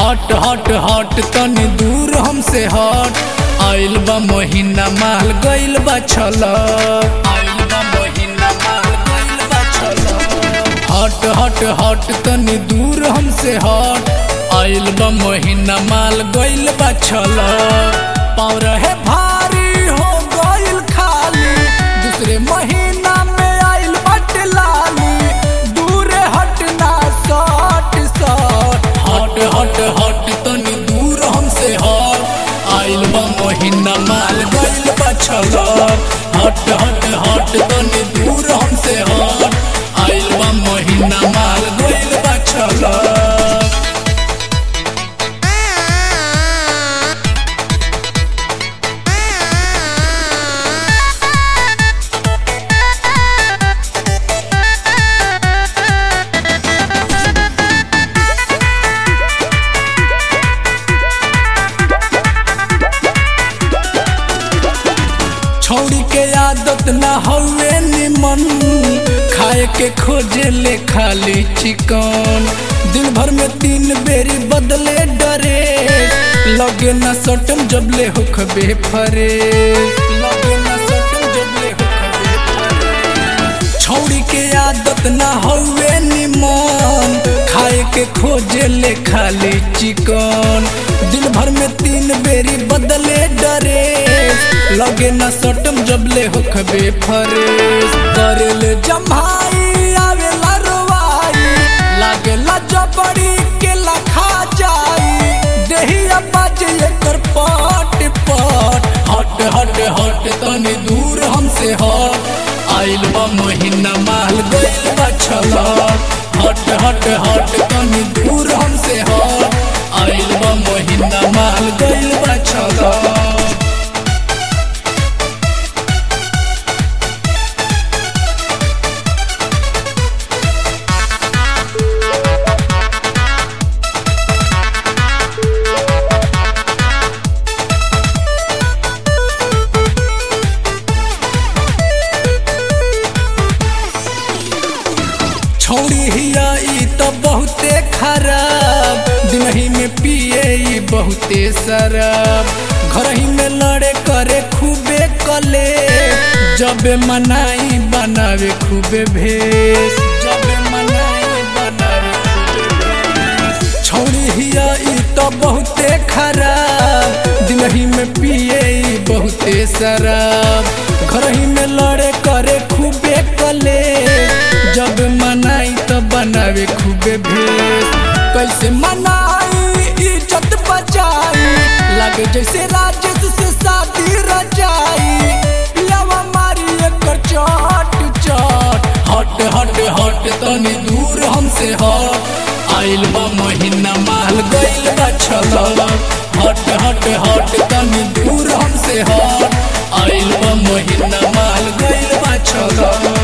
हट हट हट तनी दूर हमसे हट आइल बा महीना माल गइल बा छलक आइल बा महीना माल गइल बा छलक हट हट हट तनी दूर हमसे हट आइल बा महीना माल गइल बा छलक पाँव रहे भारी हो गइल खाली दूसरे महीना में आइल बट लाली दूर हटना सट सट हट हट हट तनी दूर हमसे हट आइल बा महीना माल गइल बा छलक हट हट हट तनी दूर हमसे हट आइल बा महीना माल गइल बा छलक छौड़ी के आदत ना हवे निमन खाए के खोजे ले खाली चिकन दिन भर में तीन बेरी बदले डरे लगे ना सटम जबले होखबे फरे लगे ना सटम जबले होखबे फरे छौड़ी के आदत ना हवे निमन खाए के खोजे ले खाली चिकन दिन भर में तीन बेरी बदले डरे लगे न सटम जबले होखबे फरेस करेले जम्हाई आवेला रोवाई लागेला जबड़ी के लखा जाई देहिया बाजे एकर पट पट हट हट हट तनी दूर हमसे हट आइल बा महीना माल गइल बा छलक हट हट हट तनी दूर हमसे हट आइल बा महीना माल गइल बा छलक छौड़ी हिया ई त बहुते खराब दिनही में पिए ई बहुते शराब घरही में लड़े करे खूबे कले जबे मनाई बनावे खूबे भेष जबे मनाई बनावे खूबे भेष छौड़ी हिया ई त बहुते खराब दिनही में पिए ई बहुते शराब घरही में लड़े करे खूबे कले जब मनाई तो बनावे खूबे भेष कैसे मनाई इज्जत बचाई लगे जैसे राजेश से शादी रचाई लवा मारी एकर चट चट हट हट हट तनी दूर हमसे हट आइल बा महीना माल गइल बा छलक हट हट हट तनी दूर हमसे हट आइल बा महीना माल गइल बा छलक